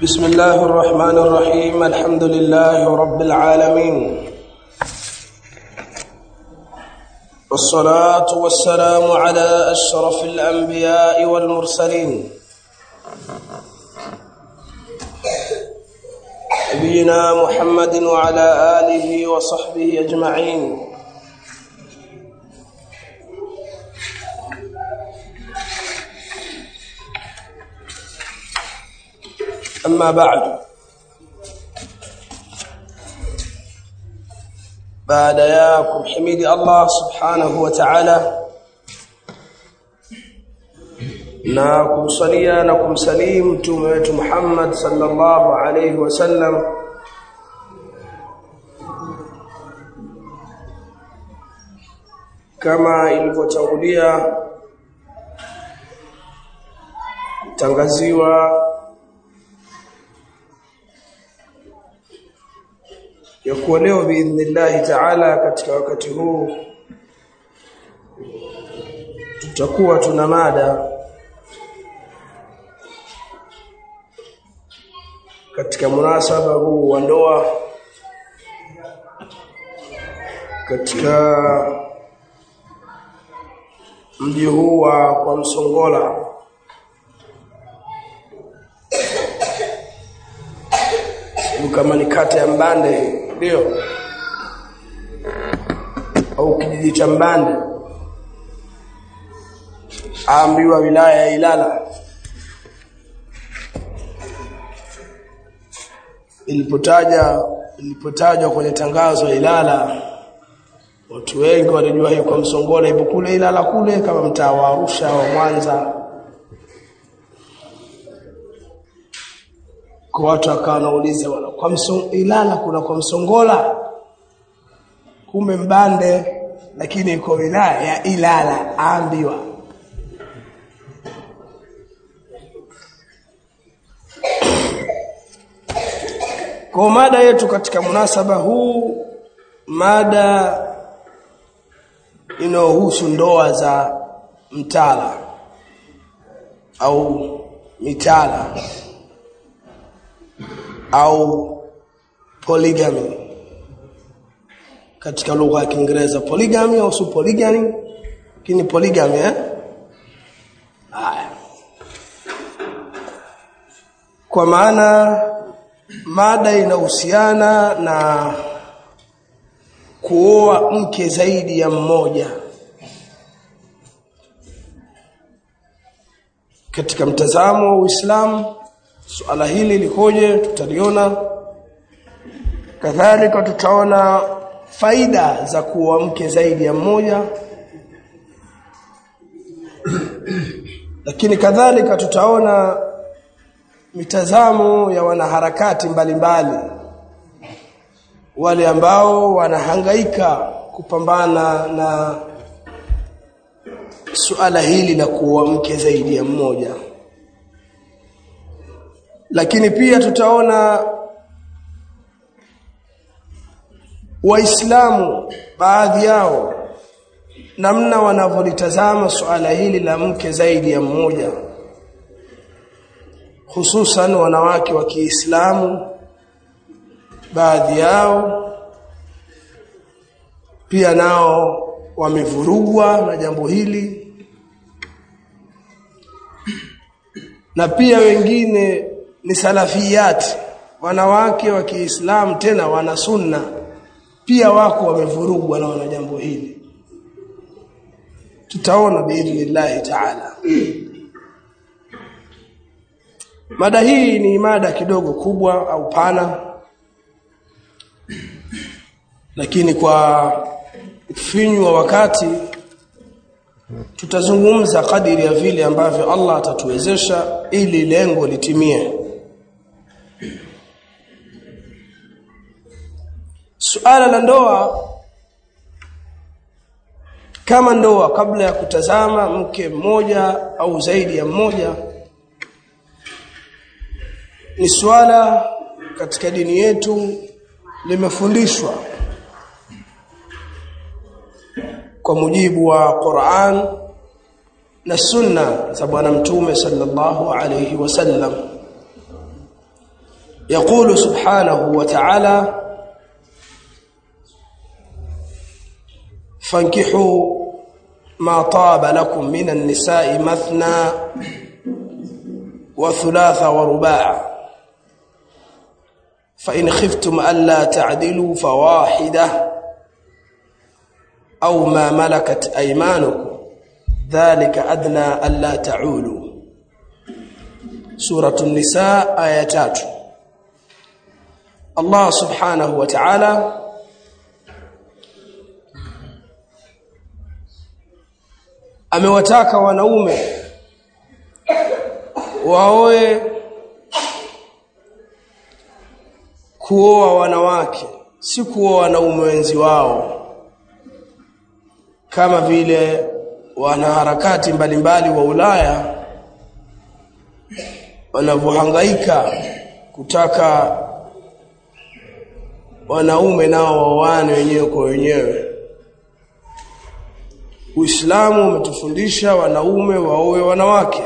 بسم الله الرحمن الرحيم الحمد لله رب العالمين والصلاة والسلام على أشرف الأنبياء والمرسلين نبينا محمد وعلى آله وصحبه أجمعين أما بعد بعد ياكم حميد الله سبحانه وتعالى na kumsalia na kumsalimu mtume wetu Muhammad sallallahu alayhi wasallam kama ilivyotangulia tangaziwa ya kuwa leo biidhnillahi taala katika wakati huu tutakuwa tuna mada katika munasaba huu wa ndoa katika mji huu wa kwa Msongola kama ni kata ya Mbande ndio au kijiji cha Mbande aambiwa wilaya ya Ilala ilipotaja ilipotajwa kwenye tangazo ya Ilala watu wengi walijua hiyo kwa Msongola ipo kule Ilala kule kama mtaa wa Arusha wa Mwanza kwa watu akawa wanauliza wala kwa msong, Ilala kuna kwa Msongola kumbe Mbande lakini iko wilaya ya Ilala aambiwa Kwa mada yetu katika munasaba huu mada inayohusu ndoa za mtala au mitala au polygamy katika lugha ya Kiingereza polygamy au su polygamy kini polygamy eh haya kwa maana mada inahusiana na kuoa mke zaidi ya mmoja katika mtazamo wa Uislamu suala hili likoje tutaliona kadhalika tutaona faida za kuoa mke zaidi ya mmoja lakini kadhalika tutaona mitazamo ya wanaharakati mbalimbali mbali. wale ambao wanahangaika kupambana na suala hili la kuoa mke zaidi ya mmoja lakini pia tutaona waislamu baadhi yao namna wanavyolitazama suala hili la mke zaidi ya mmoja hususan wanawake wa Kiislamu baadhi yao pia nao wamevurugwa na jambo hili na pia wengine ni salafiyati wanawake wa Kiislamu tena wana sunna pia wako wamevurugwa na wana jambo hili tutaona biidhnillahi taala Mada hii ni mada kidogo kubwa au pana lakini kwa ufinyu wa wakati tutazungumza kadiri ya vile ambavyo Allah atatuwezesha ili lengo litimie. Suala la ndoa kama ndoa kabla ya kutazama mke mmoja au zaidi ya mmoja ni swala katika dini yetu limefundishwa kwa mujibu wa Qur'an na sunna za bwana mtume sallallahu alayhi wasallam يقول سبحانه وتعالى فانكحوا ما طاب لكم من النساء مثنى وثلاث ورباع فإن خفتم ألا تعدلوا فواحدة أو ما ملكت أيمانكم ذلك أدنى ألا تعولوا سورة النساء آيات الله سبحانه وتعالى amewataka wanaume waoe kuoa wanawake si kuoa wanaume wenzi wao kama vile wanaharakati mbalimbali wa Ulaya wanavyohangaika kutaka wanaume nao waoane wenyewe kwa wenyewe Uislamu umetufundisha wanaume waoe wanawake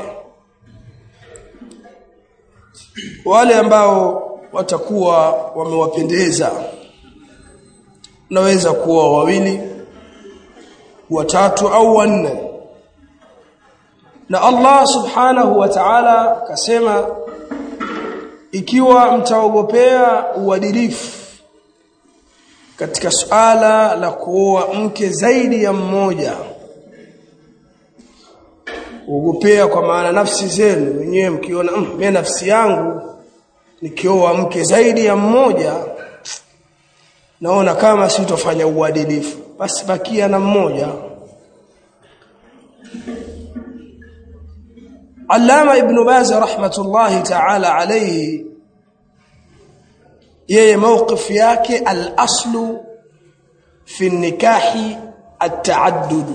wale ambao watakuwa wamewapendeza naweza kuwa wawili watatu au wanne na Allah subhanahu wa ta'ala kasema ikiwa mtaogopea uadilifu katika suala la kuoa mke zaidi ya mmoja ugopea kwa maana nafsi zenu wenyewe mkiona mimi nafsi yangu nikioa mke zaidi ya mmoja naona kama sitofanya uadilifu basi bakia na mmoja Allama Ibn Baz rahmatullahi ta'ala alayhi yeye mawqif yake al-aslu fi nikahi at-ta'addud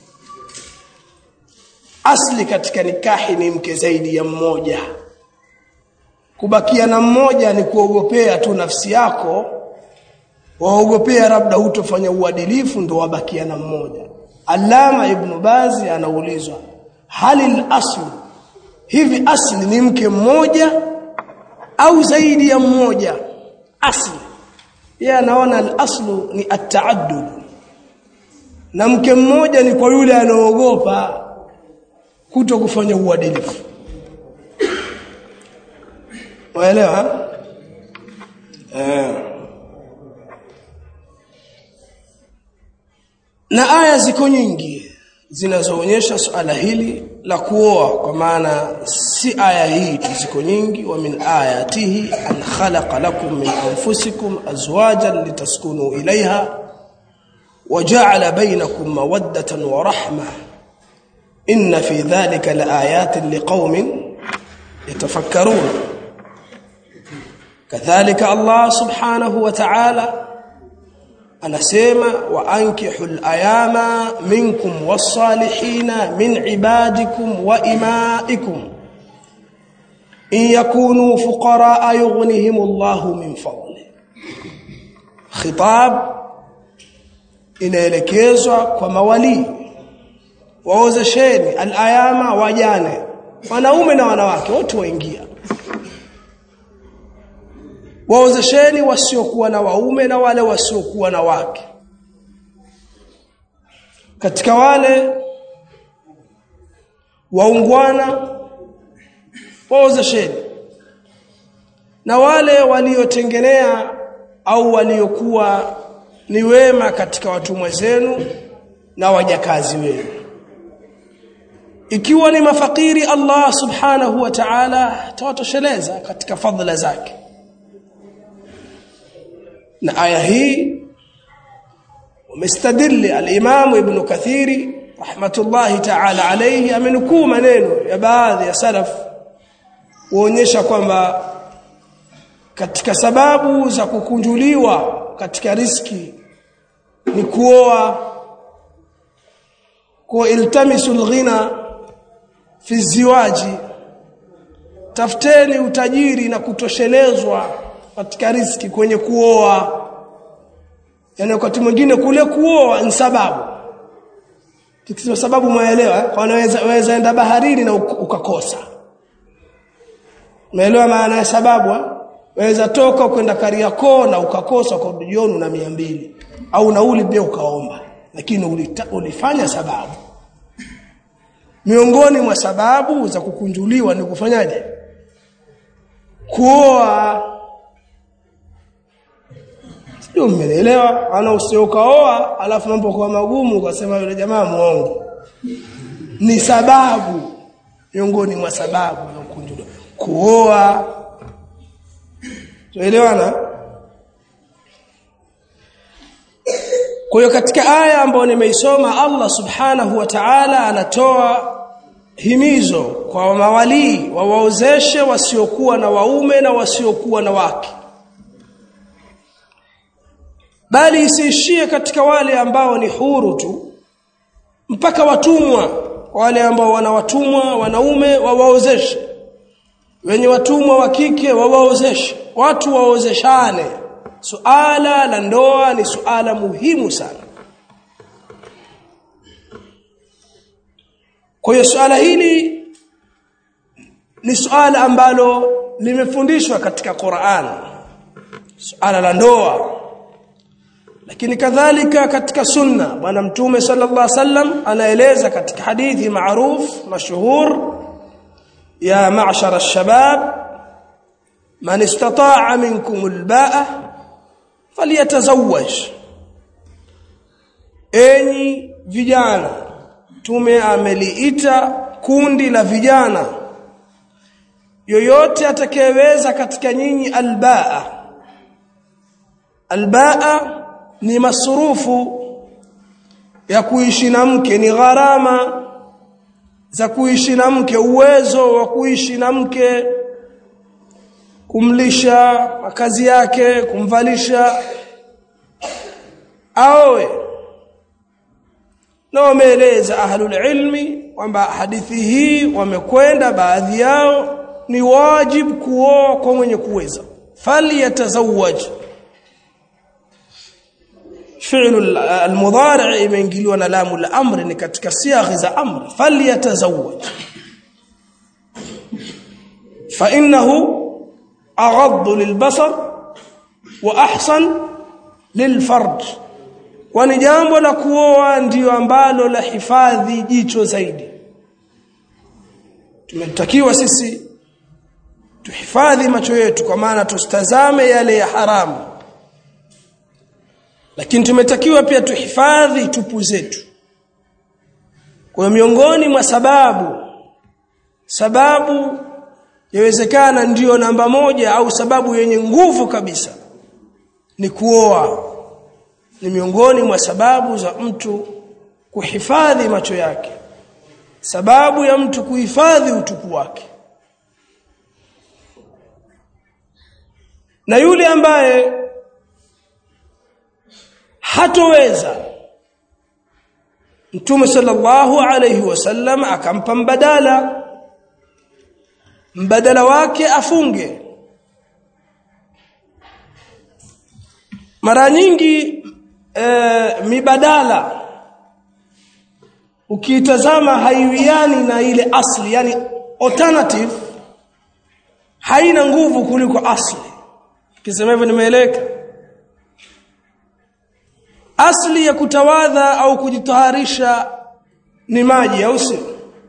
asli katika nikahi ni mke zaidi ya mmoja kubakia na mmoja ni kuogopea tu nafsi yako waogopea labda hutofanya uadilifu ndo wabakia na mmoja Allama Ibn Bazi anaulizwa hali al-aslu hivi asli ni mke mmoja au zaidi ya mmoja asli yeye anaona al-aslu ni at-ta'addud na mke mmoja ni kwa yule anaogopa kuto kufanya uadilifu waelewa eh na aya ziko nyingi zinazoonyesha suala hili la kuoa kwa maana si aya hii tu ziko nyingi wa min ayatihi an khalaqa lakum min anfusikum azwajan litaskunu ilaiha وجعل بينكم مودة ورحمة إن في ذلك لآيات لقوم يتفكرون كذلك الله سبحانه وتعالى anasema wa ankihul ayama minkum was-salihina min ibadikum wa imaikum in yakunu fuqara yughnihimullahu min fadli khitab inaelekezwa kwa mawali waozesheni al-ayama wajane wanaume na wanawake wote waingia waozesheni wasiokuwa na waume na wale wasiokuwa na wake katika wale waungwana waozesheni na wale waliotengenea au waliokuwa ni wema katika watumwa zenu na wajakazi wenu ikiwa ni mafakiri Allah subhanahu wa ta'ala tawatosheleza katika fadhila zake na aya hii umestadili al-Imam Ibn Kathiri rahmatullahi ta'ala alayhi amenukuu maneno ya baadhi ya salaf kuonyesha kwamba katika sababu za kukunjuliwa katika riski ni kuoa kwa iltamisul ghina fi ziwaji tafuteni utajiri na kutoshelezwa katika riski kwenye kuoa yani wakati mwingine kule kuoa ni sababu tukisema sababu mwaelewa wanaweza waweza enda baharini na ukakosa umeelewa maana ya sababu waweza toka kwenda Kariakoo na ukakosa kwa jioni na mia mbili au nauli pia ukaomba lakini ulita, ulifanya sababu miongoni mwa sababu za kukunjuliwa ni kufanyaje kuoa sio mmenielewa ana usiokaoa alafu mambo kwa magumu ukasema yule jamaa muongo ni sababu miongoni mwa sababu za kukunjuliwa kuoa tuelewana kwa hiyo katika aya ambayo nimeisoma Allah subhanahu wa ta'ala anatoa himizo kwa mawalii wawaozeshe wasiokuwa na waume na wasiokuwa na wake bali isiishie katika wale ambao ni huru tu mpaka watumwa wale ambao wana watumwa wanaume wawaozeshe wenye watumwa wa kike wawaozeshe watu waozeshane suala la ndoa ni suala muhimu sana kwa hiyo suala hili ni suala ambalo limefundishwa katika Qur'an suala la ndoa lakini kadhalika katika sunna bwana mtume sallallahu alaihi wasallam anaeleza katika hadithi maruf mashhur ya ma'shar ash-shabab man istata'a minkum al-ba'a falyatazawwaj enyi vijana tume ameliita kundi la vijana yoyote atakayeweza katika nyinyi albaa albaa ni masurufu ya kuishi na mke ni gharama za kuishi na mke uwezo wa kuishi na mke kumlisha makazi yake kumvalisha aowe na wameeleza ahlul ilmi kwamba hadithi hii wamekwenda baadhi yao ni wajib kuoa kwa mwenye kuweza falyatazawwaj fi'l al-mudari' imeingiliwa na lamu al-amr ni katika siaghi za amr falyatazawwaj fa innahu aghaddu lilbasar wa ahsan lilfarj kwani jambo la kuoa ndiyo ambalo la hifadhi jicho zaidi tumetakiwa sisi tuhifadhi macho yetu kwa maana tusitazame yale ya haramu lakini tumetakiwa pia tuhifadhi tupu zetu kwa miongoni mwa sababu sababu yawezekana ndiyo namba moja au sababu yenye nguvu kabisa ni kuoa ni miongoni mwa sababu za mtu kuhifadhi macho yake sababu ya mtu kuhifadhi utupu wake na yule ambaye hatoweza Mtume sallallahu alayhi wasallam akampa mbadala mbadala wake afunge mara nyingi e, mibadala ukiitazama haiwiani na ile asli yani alternative haina nguvu kuliko asli kisema hivyo nimeeleka asli ya kutawadha au kujitaharisha ni maji au sio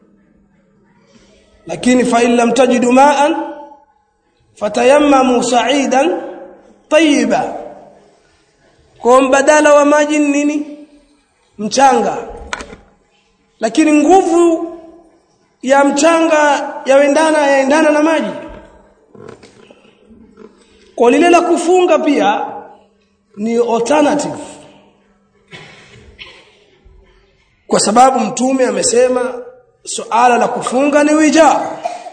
lakini fa in lam tajidu ma'an fatayammamu sa'idan tayyiba kwa mbadala wa maji ni nini mchanga lakini nguvu ya mchanga yaendana yaendana na maji kwa lile la kufunga pia ni alternative kwa sababu mtume amesema suala la kufunga ni wija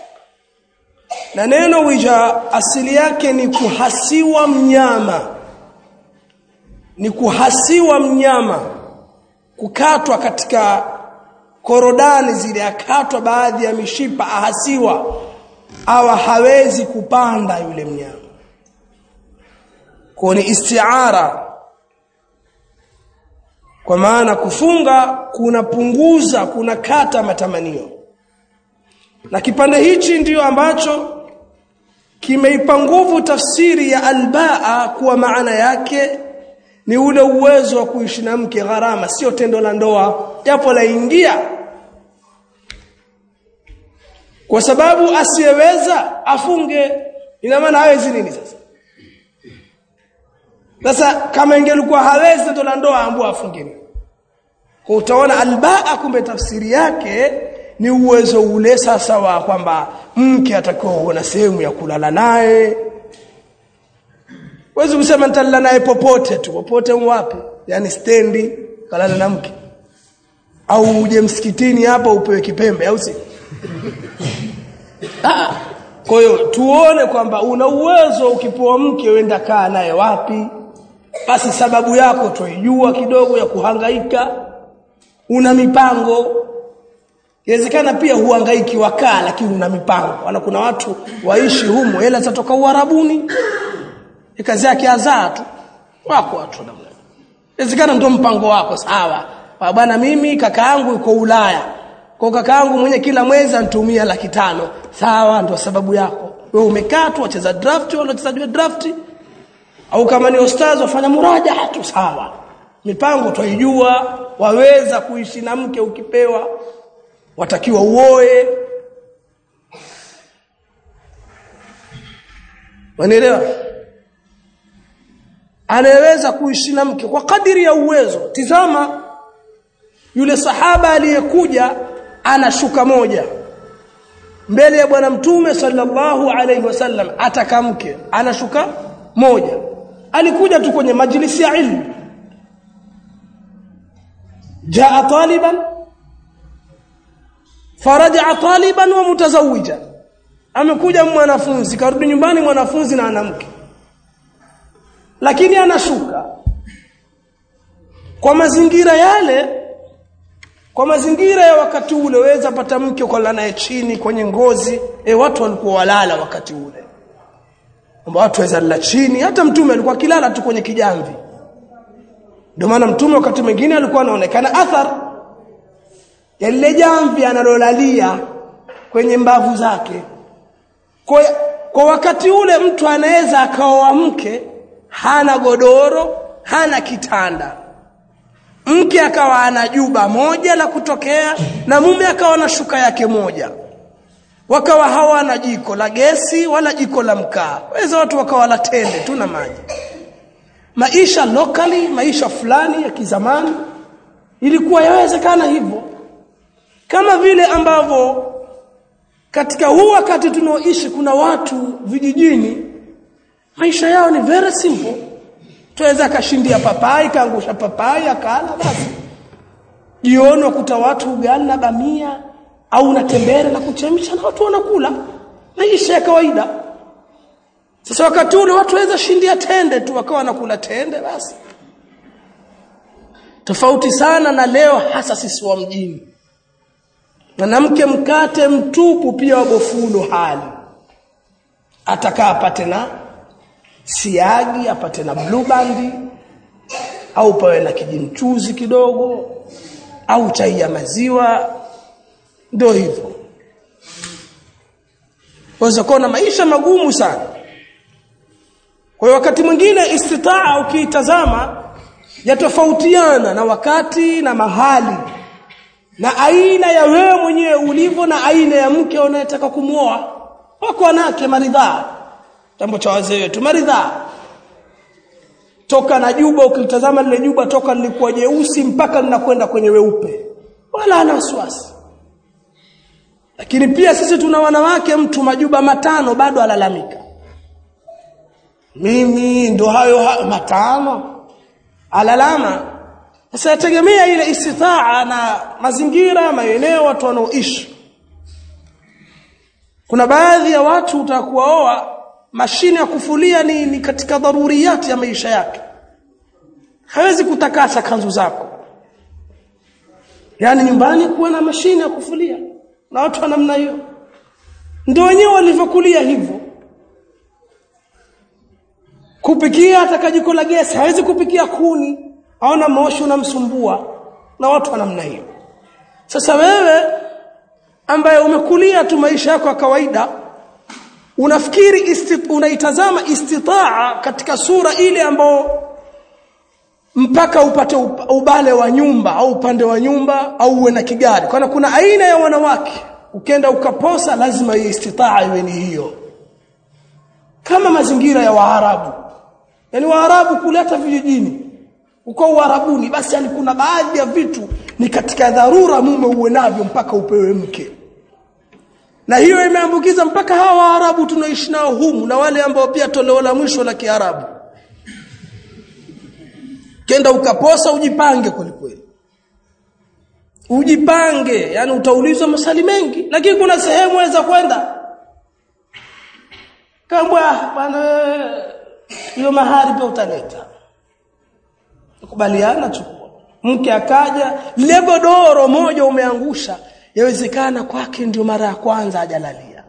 na neno wija asili yake ni kuhasiwa mnyama ni kuhasiwa mnyama kukatwa katika korodani zile akatwa baadhi ya mishipa ahasiwa awa hawezi kupanda yule mnyama kwa ni istiara kwa maana kufunga kunapunguza kunakata matamanio na kipande hichi ndiyo ambacho kimeipa nguvu tafsiri ya albaa kuwa maana yake ni ule uwezo wa kuishi na mke gharama sio tendo la ndoa japo laingia kwa sababu asiyeweza afunge ina maana hawezi nini sasa sasa kama ingelikuwa hawezi tendo la ndoa ambao afunge kwa utaona albaa kumbe tafsiri yake ni uwezo ule sasa wa kwamba mke atakuwa una sehemu ya kulala naye Wezi kusema nitalala naye popote tu, popote wapi? Yaani stendi kalala na mke. Au uje msikitini hapa upewe kipembe au si? Ah. Kwa hiyo tuone kwamba una uwezo ukipoa mke uenda kaa naye wapi? Basi sababu yako tuijua kidogo ya kuhangaika. Una mipango. Inawezekana pia huhangaiki wakaa lakini una mipango. Wana kuna watu waishi humo hela zatoka Uarabuni kazi yake azaa tu wako watu namna inawezekana ndio mpango wako sawa bwana mimi kaka yangu yuko Ulaya kwa kaka yangu mwenye kila mwezi anatumia laki tano sawa ndio sababu yako wewe umekaa tu wacheza draft wala wachezaji wa draft au kama ni ustazi wafanya muraja tu sawa mipango twaijua waweza kuishi na mke ukipewa watakiwa uoe wanaelewa anayeweza kuishi na mke kwa kadiri ya uwezo tizama yule sahaba aliyekuja ana shuka moja mbele ya bwana mtume sallallahu alaihi wasallam ataka mke ana shuka moja alikuja tu kwenye majlisi ya ilmu jaa taliban faraja taliban wa mutazawija amekuja mwanafunzi karudi nyumbani mwanafunzi na ana mke lakini anashuka kwa mazingira yale kwa mazingira ya wakati ule waweza pata mke kwa naye chini kwenye ngozi e watu walikuwa walala wakati ule kwamba watu waweza lala chini hata mtume alikuwa kilala tu kwenye kijamvi ndio maana mtume wakati mwingine alikuwa anaonekana athar ya lile jamvi analolalia kwenye mbavu zake kwa, kwa wakati ule mtu anaweza akaoa mke hana godoro hana kitanda mke akawa ana juba moja la kutokea na mume akawa na shuka yake moja wakawa hawana jiko la gesi wala jiko la mkaa waweza watu wakawa la tende tu na maji maisha locally maisha fulani ya kizamani ilikuwa yawezekana hivyo kama vile ambavyo katika huu wakati tunaoishi kuna watu vijijini maisha yao ni very simple tuweza akashindia papai kaangusha papai akala basi jioni wakuta watu ugali na bamia au na tembele na kuchemsha na watu wanakula maisha ya kawaida sasa wakati ule watu waweza shindia tende tu wakawa wanakula tende basi tofauti sana na leo hasa sisi wa mjini mwanamke mkate mtupu pia wabofulo hali atakaa apate na siagi apate na blue band au pawe na kijimchuzi kidogo au chai ya maziwa ndio hivyo waweza kuona maisha magumu sana kwa hiyo wakati mwingine istitaa ukiitazama yatofautiana na wakati na mahali na aina ya wewe mwenyewe ulivyo na aina ya mke unayetaka kumwoa wako wanawake maridhaa tambo cha wazee wetu maridhaa toka na juba ukilitazama lile juba toka lilikuwa jeusi mpaka linakwenda kwenye weupe wala ana wasiwasi lakini pia sisi tuna wanawake mtu majuba matano bado alalamika mimi ndo hayo ha matano alalama sasa yategemea ile istitaa na mazingira maeneo watu wanaoishi kuna baadhi ya watu utakuwaoa mashine ya kufulia ni, ni katika dharuriyati ya maisha yake hawezi kutakasa kanzu zako yaani nyumbani kuwa na mashine ya kufulia na watu wa namna hiyo ndio wenyewe walivyokulia hivyo kupikia hata jiko la gesi hawezi kupikia kuni aona moshi unamsumbua na watu wa namna hiyo sasa wewe ambaye umekulia tu maisha yako ya kawaida unafikiri istit, unaitazama istitaa katika sura ile ambayo mpaka upate ubale wa nyumba au upande wa nyumba au uwe na kigari kwa kuna aina ya wanawake ukenda ukaposa lazima hiyo istitaa iwe ni hiyo kama mazingira ya waarabu yani waarabu kuleta vijijini uko uarabuni basi yani kuna baadhi ya vitu ni katika dharura mume uwe navyo mpaka upewe mke na hiyo imeambukiza mpaka hawa waarabu tunaishi nao humu na wale ambao pia toleo la mwisho la kiarabu kenda ukaposa ujipange kwelikweli ujipange yani utaulizwa maswali mengi lakini kuna sehemu waweza kwenda kambwa bwana hiyo mahari pia utaleta kubaliana chukua mke akaja lile godoro moja umeangusha yawezekana kwake ndio mara ya kwanza hajalalia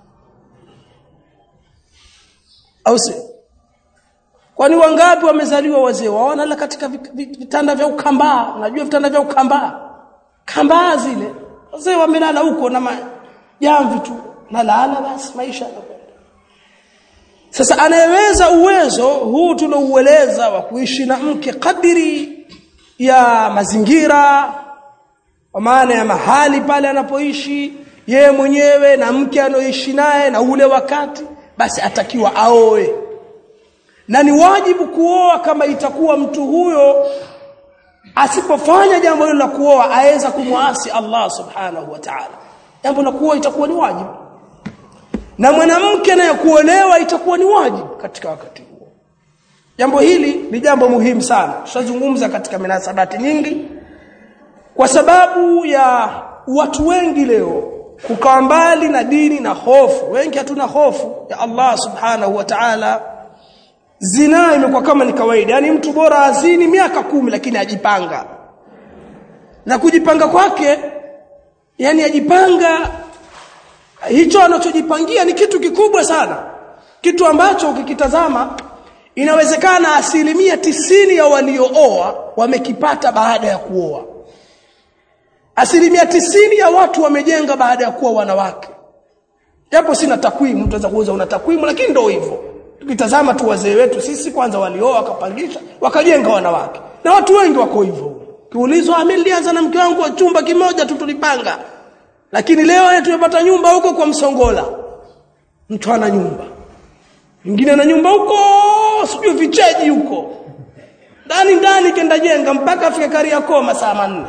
au si kwani wangapi wamezaliwa wazee waona la katika vitanda vya ukambaa unajua vitanda vya ukambaa kambaa zile wazee wamelala huko na majamvi tu nalala basi maisha yanakwenda sasa anayeweza uwezo huu tuloueleza wa kuishi na mke kadiri ya mazingira kwa maana ya mahali pale anapoishi yeye mwenyewe na mke anoishi naye na ule wakati basi atakiwa aoe na ni wajibu kuoa kama itakuwa mtu huyo asipofanya jambo hilo la kuoa aweza kumwasi Allah subhanahu wa ta'ala jambo la kuoa itakuwa ni wajibu na mwanamke naye kuolewa itakuwa ni wajibu katika wakati huo jambo hili ni jambo muhimu sana tutazungumza katika minasabati nyingi kwa sababu ya watu wengi leo kukaa mbali na dini na hofu wengi hatuna hofu ya Allah subhanahu wa ta'ala zinaa imekuwa kama ni kawaida yani mtu bora azini miaka kumi lakini ajipanga na kujipanga kwake yani ajipanga hicho anachojipangia ni kitu kikubwa sana kitu ambacho ukikitazama inawezekana asilimia tisini ya waliooa wamekipata baada ya kuoa asilimia tisini ya watu wamejenga baada ya kuwa wanawake japo sina takwimu tunaweza kuuza una takwimu lakini ndio hivyo tukitazama tu wazee wetu sisi kwanza walioa wakapangisha wakajenga wanawake na watu wengi wako hivyo kiulizwa mimi nilianza na mke wangu wa chumba kimoja tu tulipanga lakini leo tumepata nyumba huko kwa msongola mtu ana nyumba mwingine ana nyumba huko sijui vicheji huko ndani ndani kenda jenga mpaka afike Kariakoo masaa manne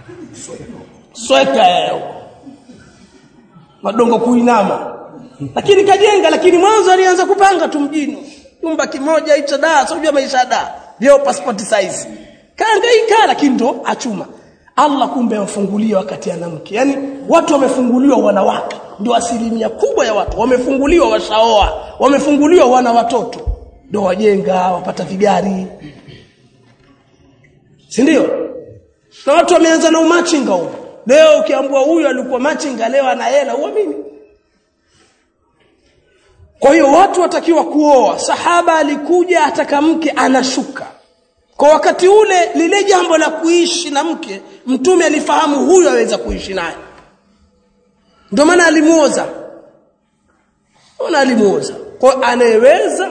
sweka huko madongo kuinama lakini kajenga lakini mwanzo alianza kupanga tu mjini nyumba kimoja hicho da sio maisha da vyo passport size kaangaika lakini ndo achuma Allah kumbe amfungulia wakati ana mke yani watu wamefunguliwa wanawake ndio asilimia kubwa ya watu wamefunguliwa washaoa wamefunguliwa wana watoto ndio wajenga wapata vigari si ndio na watu wameanza na umachinga huko leo ukiambua huyu alikuwa machinga leo ana hela uamini kwa hiyo watu watakiwa kuoa sahaba alikuja ataka mke anashuka kwa wakati ule lile jambo la kuishi na mke mtume alifahamu huyu aweza kuishi naye ndio maana alimuoza ona alimuoza kwa anayeweza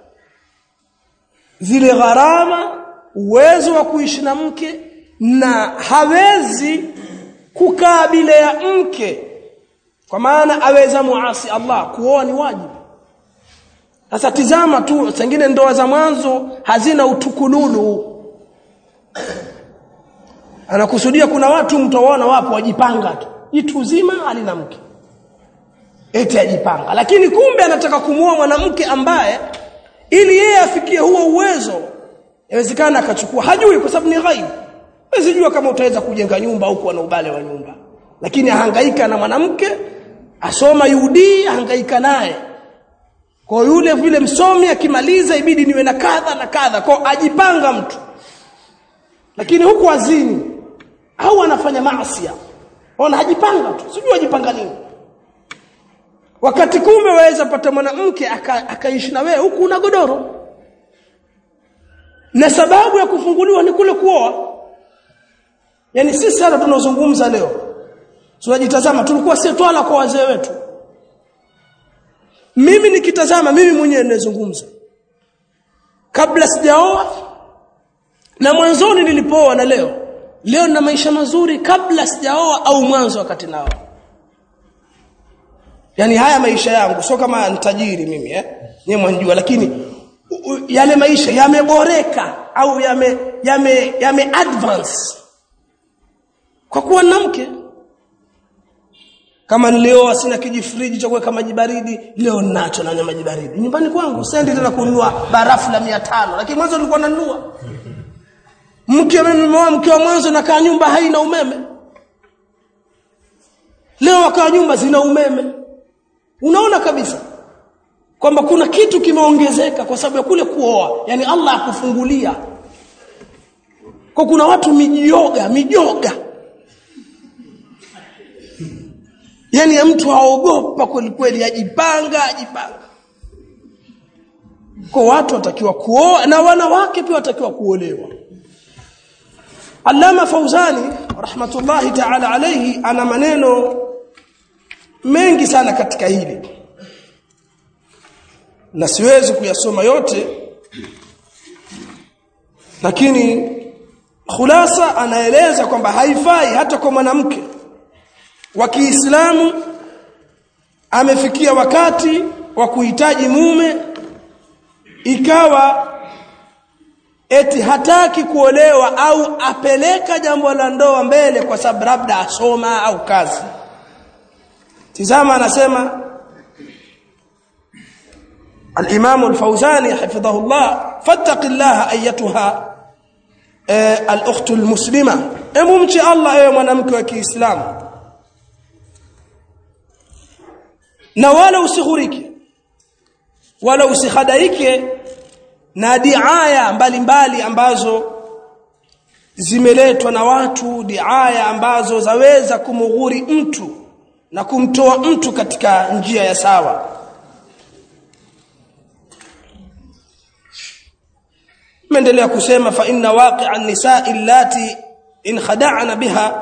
zile gharama uwezo wa kuishi na mke na hawezi kukaa bila ya mke kwa maana aweza muasi Allah kuoa ni wajibu sasa tizama tu zingine ndoa za mwanzo hazina utukululu anakusudia kuna watu mtawaona wapo wajipanga tu jitu zima halina mke eti ajipanga lakini kumbe anataka kumuoa mwanamke ambaye ili yeye afikie huo uwezo inawezekana akachukua hajui kwa sababu ni ghaibu Huwezi jua kama utaweza kujenga nyumba au kuwa na ubale wa nyumba. Lakini ahangaika na mwanamke, asoma UD, ahangaika naye. Kwa yule vile msomi akimaliza ibidi niwe na kadha na kadha, kwa ajipanga mtu. Lakini huku azini au anafanya maasi. Ona ajipanga tu, sijui ajipanga nini. Wakati kumbe waweza pata mwanamke akaishi aka na wewe huku una godoro. Na sababu ya kufunguliwa ni kule kuoa. Yaani sisi hata tunazungumza leo. Tunajitazama tulikuwa si twala kwa wazee wetu. mimi nikitazama mimi mwenyewe ninazungumza kabla sijaoa na mwanzoni nilipooa na leo leo na maisha mazuri kabla sijaoa au mwanzo wakati nao yani haya maisha yangu sio kama nitajiri mimi eh nyewe mwanjua lakini u, u, yale maisha yameboreka au yame yame yame advance kwa kuwa na mke kama nilioa sina kijifriji cha kuweka maji baridi leo ninacho na maji baridi nyumbani kwangu sendi tena kununua barafu la 500 lakini mwanzo nilikuwa nanunua mke mmeoa mke wa mwanzo nakaa nyumba haina umeme leo wakaa nyumba zina umeme unaona kabisa kwamba kuna kitu kimeongezeka kwa sababu ya kule kuoa yani Allah akufungulia kwa kuna watu mijioga mijoga yani ya mtu aogopa kweli kweli ajipanga ajipanga kwa watu watakiwa kuoa na wanawake pia watakiwa kuolewa Allama Fauzani rahmatullahi ta'ala alayhi ana maneno mengi sana katika hili na siwezi kuyasoma yote lakini khulasa anaeleza kwamba haifai hata kwa mwanamke wa Kiislamu amefikia wakati wa kuhitaji mume ikawa eti hataki kuolewa au apeleka jambo la ndoa mbele kwa sababu labda asoma au kazi tizama anasema الامام الفوزاني حفظه الله فاتق الله ايتها الاخت المسلمه اممشي الله ايها mwanamke wa Kiislamu na wala usighurike wala usikhadaike na diaya mbalimbali ambazo zimeletwa na watu diaya ambazo zaweza kumughuri mtu na kumtoa mtu katika njia ya sawa Meendelea kusema fa inna waqi'a an-nisa'i allati in khada'na biha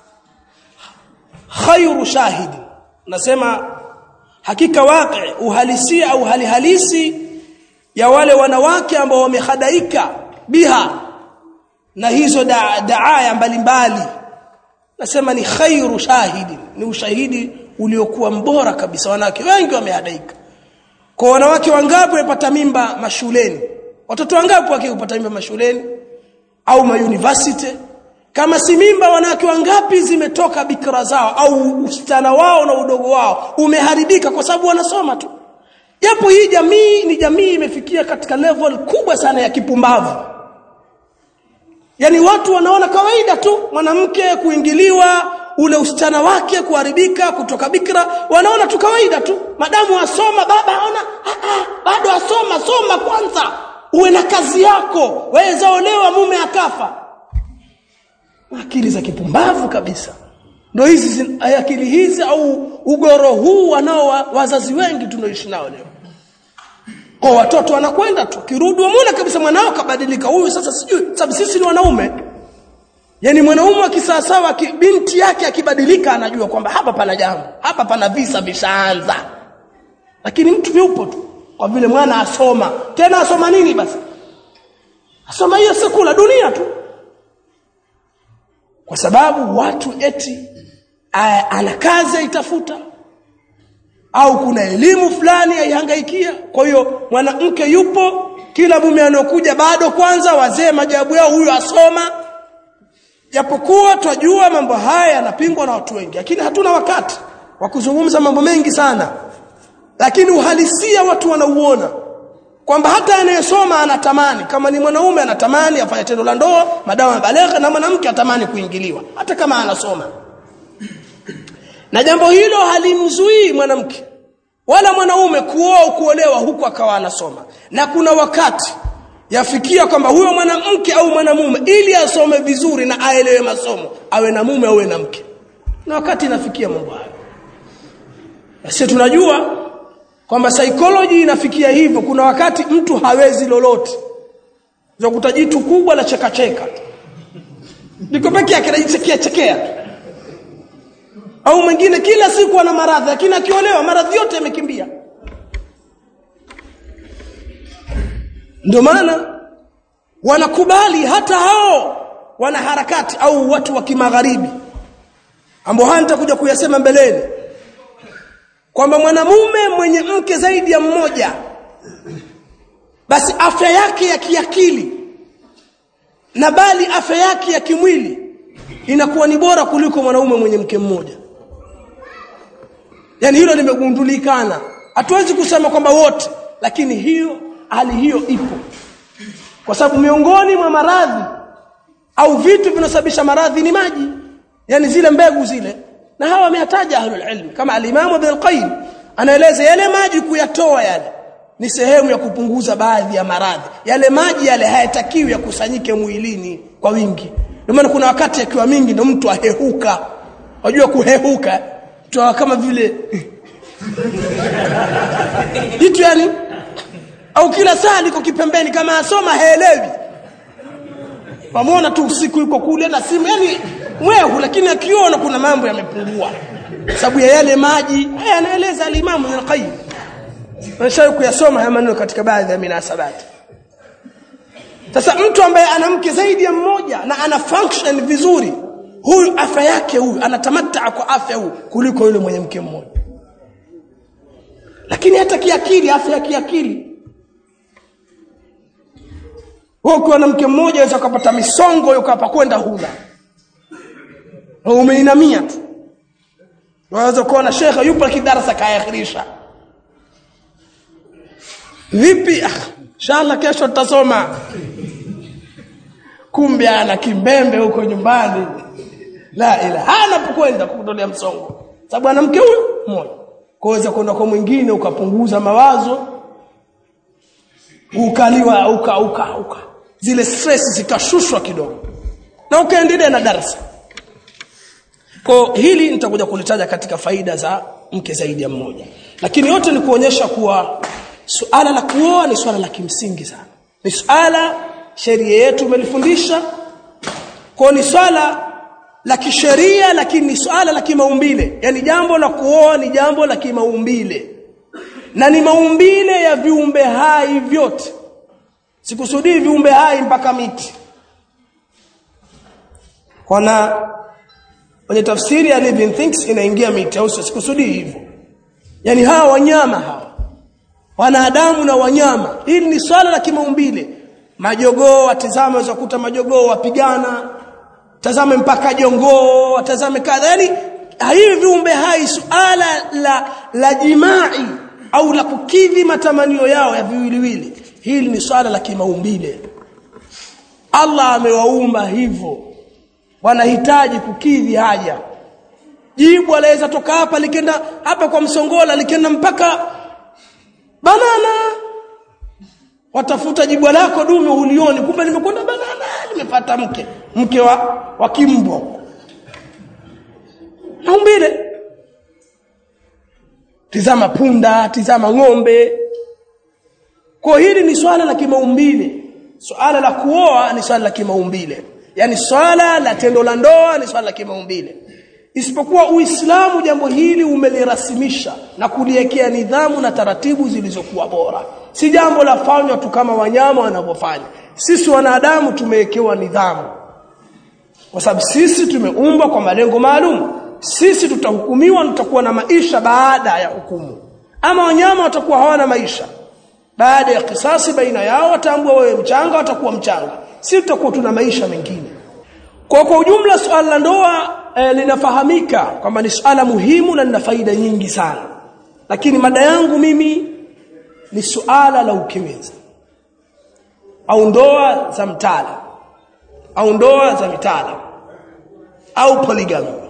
khayru shahidi nasema hakika waqi uhalisia au hali halisi ya wale wanawake ambao wamehadaika biha na hizo da, daaya mbalimbali nasema ni khairu shahidi ni ushahidi uliokuwa mbora kabisa wanawake wengi wamehadaika kwa wanawake wangapi wamepata mimba mashuleni watoto wangapi wakipata mimba mashuleni au ma university kama si mimba wanawake wangapi zimetoka bikra zao au ustana wao na udogo wao umeharibika kwa sababu wanasoma tu japo hii jamii ni jamii imefikia katika level kubwa sana ya kipumbavu yani watu wanaona kawaida tu mwanamke kuingiliwa ule ustana wake kuharibika kutoka bikra wanaona tu kawaida tu madamu asoma baba aona bado asoma soma kwanza uwe na kazi yako waweza olewa mume akafa akili za kipumbavu kabisa ndio hizi akili hizi au ugoro huu wanao wazazi wengi tunaoishi nao leo kwa watoto wanakwenda tu kirudi muone kabisa mwanao kabadilika huyu sasa sijui sababu sisi ni wanaume yani mwanaume akisawasawa binti yake akibadilika anajua kwamba hapa pana jambo hapa pana visa vishaanza lakini mtu yupo tu kwa vile mwana asoma tena asoma nini basi asoma hiyo sekula dunia tu kwa sababu watu eti ana kazi aitafuta au kuna elimu fulani aihangaikia kwa hiyo mwanamke yupo kila mume anokuja bado kwanza wazee majabu yao huyu asoma japokuwa twajua mambo haya yanapingwa na watu wengi lakini hatuna wakati wa kuzungumza mambo mengi sana lakini uhalisia watu wanauona kwamba hata anayesoma anatamani kama ni mwanaume anatamani afanye tendo la ndoa madawa mabalagha na mwanamke atamani kuingiliwa hata kama anasoma na jambo hilo halimzuii mwanamke wala mwanaume kuoa au kuolewa huku akawa anasoma na kuna wakati yafikia kwamba huyo mwanamke au mwanamume ili asome vizuri na aelewe masomo awe na mume awe na mke na wakati inafikia mambo hayo sisi tunajua kwamba psychology inafikia hivyo kuna wakati mtu hawezi lolote unakuta jitu kubwa la chekacheka liko peke yake anajichekea chekea au mwingine kila siku ana maradhi lakini akiolewa maradhi yote yamekimbia ndio maana wanakubali hata hao wanaharakati au watu wa kimagharibi ambao haya nitakuja kuyasema mbeleni kwamba mwanamume mwenye mke zaidi ya mmoja basi afya yake ya kiakili na bali afya yake ya kimwili inakuwa ni bora kuliko mwanaume mwenye mke mmoja yani hilo limegundulikana hatuwezi kusema kwamba wote lakini hiyo hali hiyo ipo kwa sababu miongoni mwa maradhi au vitu vinasababisha maradhi ni maji yani zile mbegu zile na hawa wameyataja ahlul ilm kama al-Imam Ibn al-Qayyim anaeleza yale maji kuyatoa yale ni sehemu ya kupunguza baadhi ya maradhi yale maji yale hayatakiwi yakusanyike mwilini kwa wingi ndio maana kuna wakati yakiwa mingi ndio mtu ahehuka unajua kuhehuka tu kama vile kitu yani au kila saa liko kipembeni kama asoma haelewi pamoja tu usiku yuko kule na simu yani mwehu lakini akiona kuna mambo yamepungua sababu ya yale maji haya anaeleza al-Imam Ibn Qayyim Unashawahi kuyasoma haya maneno katika baadhi ya minasabati. Sasa mtu ambaye ana mke zaidi ya mmoja na ana function vizuri, huyu afya yake huyu anatamatta kwa afya huyu kuliko yule mwenye mke mmoja. Lakini hata kiakili, afya ya kiakili. Wewe ukiwa na mke mmoja unaweza kupata misongo ukapa kwenda hula. Na umeinamia tu. Unaweza kuona shekhe yupo kidarasa kaakhirisha vipi ah, inshallah kesho tutasoma kumbe ana kimbembe huko nyumbani la ila hana kwenda kutolea msongo sababu ana mke huyo mmoja kuweza kwenda kwa mwingine ukapunguza mawazo ukaliwa uka, uka, uka. zile stress zikashushwa kidogo na ukaendelea na darasa kwa hili nitakuja kulitaja katika faida za mke zaidi ya mmoja lakini yote ni kuonyesha kuwa suala la kuoa ni suala la kimsingi sana ni suala sheria yetu imelifundisha kwa ni swala la kisheria lakini ni swala la kimaumbile yani jambo la kuoa ni jambo la kimaumbile na ni maumbile ya viumbe hai vyote sikusudii viumbe hai mpaka miti kuna kwenye tafsiri ya living things inaingia miti au sikusudii hivyo yani hawa wanyama hawa wanadamu na wanyama hili ni swala la kimaumbile majogoo watazame wazakuta majogoo wapigana tazame mpaka jongoo watazame kadha yani hivi viumbe hai suala la la jimai au la kukidhi matamanio yao ya viwiliwili hili ni swala la kimaumbile Allah amewaumba hivyo wanahitaji kukidhi haja jibu anaweza toka hapa likenda hapa kwa msongola likenda mpaka banana watafuta jibwa lako dume ulioni kumbe limekwenda banana limepata mke mke wa wa kimbwa maumbile tizama punda tizama ng'ombe kwa hili ni swala la kimaumbile swala la kuoa ni swala la kimaumbile yani swala la tendo la ndoa ni swala la kimaumbile isipokuwa uislamu jambo hili umelirasimisha na kuliwekea nidhamu na taratibu zilizokuwa bora si jambo la fanywa tu kama wanyama wanavyofanya sisi wanadamu tumewekewa nidhamu kwa sababu sisi tumeumbwa kwa malengo maalum sisi tutahukumiwa tutakuwa na maisha baada ya hukumu ama wanyama watakuwa hawana maisha baada ya kisasi baina yao wataambua wewe mchanga watakuwa mchanga sisi tutakuwa tuna maisha mengine kwa kwa ujumla swala la ndoa e, linafahamika kwamba ni swala muhimu na lina faida nyingi sana lakini mada yangu mimi ni suala la ukeweza au ndoa za mtala au ndoa za mitala au polygamy